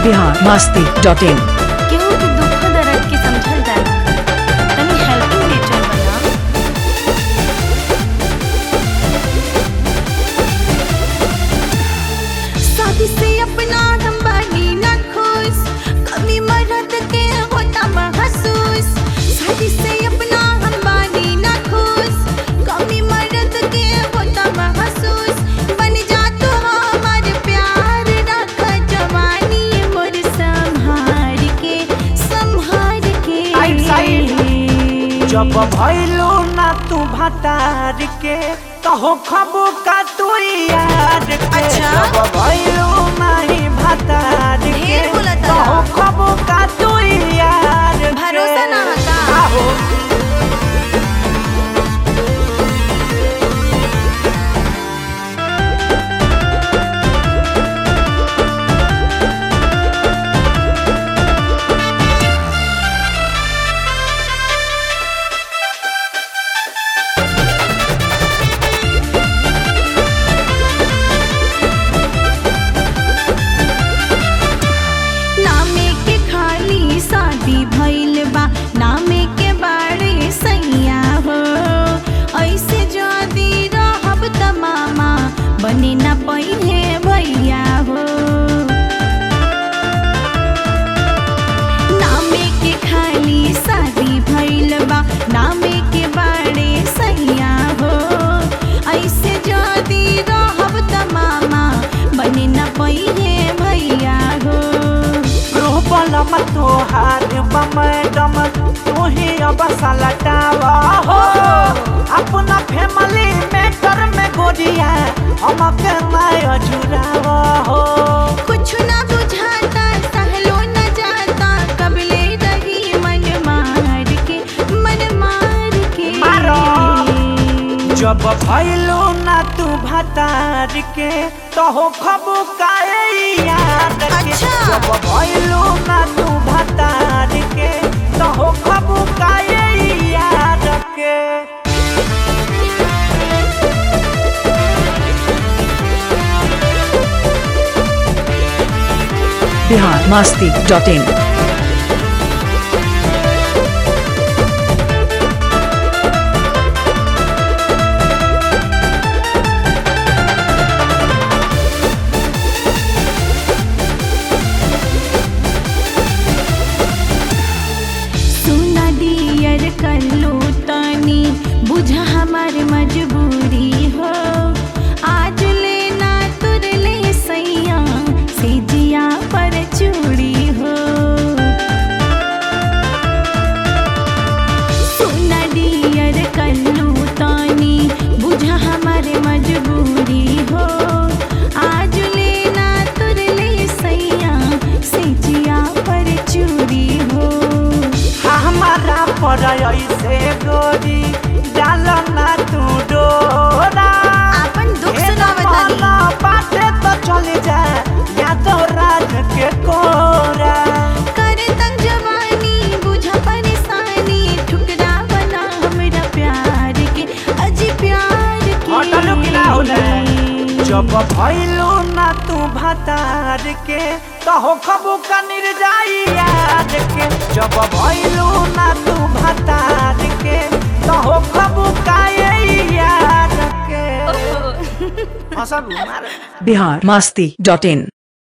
Bihar Masti dot in केहू के दुख दर्द के समझल जाला तनी हेल्पिंग नेचर बना शादी से अपना हम बानी ना खुश कभी मरद के होता महसूस शादी से अपना हम बानी ना खुश कभी मरद के होता महसूस बन जा तो हमार प्यार रख जवानी मोर संभार के संभार के साइड, साइड। जब भइलू ना तू भतार के कहो खबू का तू यार के अच्छा। जब भइलू नहीं भतार के ढेर बोला तारा। कहो खबू का तू यार के। भरोसा ना हता। आहो। नामे के खाली शादी भइल बा नामे के बारे सैया हो ऐसे जदी रहब त मामा बने ना पहिले भैया हो नामे के खाली शादी भइल बा नामे के बारे सैया हो ऐसे जदी रहब त मामा बने ना पहिले भैया हो रोबलम तोहार मैडम तू ही अब सलटावा हो अपना फैमिली मैटर में गोरिया हमके मैं जुड़ावा हो कुछ ना बुझाता सहलो न जाता कबले रही मन मार के मन मार के मारो। जब भइलो ना तू भतार के तो हो खबू काए याद के अच्छा। जब भइलो ना तू भतार के तो हो खबू काए याद के बिहार मस्ती डॉट इन सुना डियर कर लो तानी बुझा हमार मजबूरी हो आज लेना तुर ले सैया से जिया पर चूड़ी हो सुना डियर कर लो तानी बुझा हमार मजबूरी हो आज लेना तुर ले सैया से जिया पर चूड़ी हो हमारा पर ऐसे गोरी डाल ना तू डोरा आपन दुख हे सुनावतानी। जमाना बाटे तो चल जा यादव राज के कोरा कर तंग जवानी बुझा परेशानी ठुकरा बना हमरा प्यार के अजी प्यार के होटल किला होले जब भइलू ना तू भतार के तो हो खबू का निर्जाई याद के जब भइलू ना तू भतार के तो हो खबू का ये याद के हंसा मार बिहार मस्ती डॉट इन